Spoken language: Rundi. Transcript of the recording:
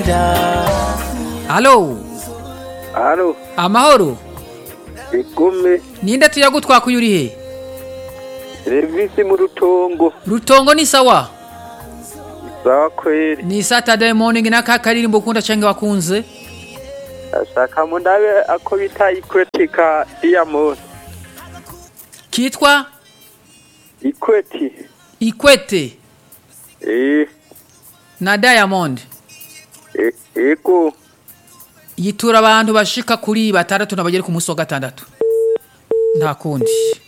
alo Halo, amahoro igume, ninde tuyagutwakuye uri he serivisi mu rutongo. rutongo ni sawa Sawa kweli. ni saturday morning n'aka karirimbo ukunda canke wakunze Ashaka mu ndabe ako bita ikweti ka Diamond. kitwa Ikweti. ikwete Eh, na diamond eh, ego. yitura abantu bashika kuri batandatu na bagere ku munsi wa gatandatu nta kundi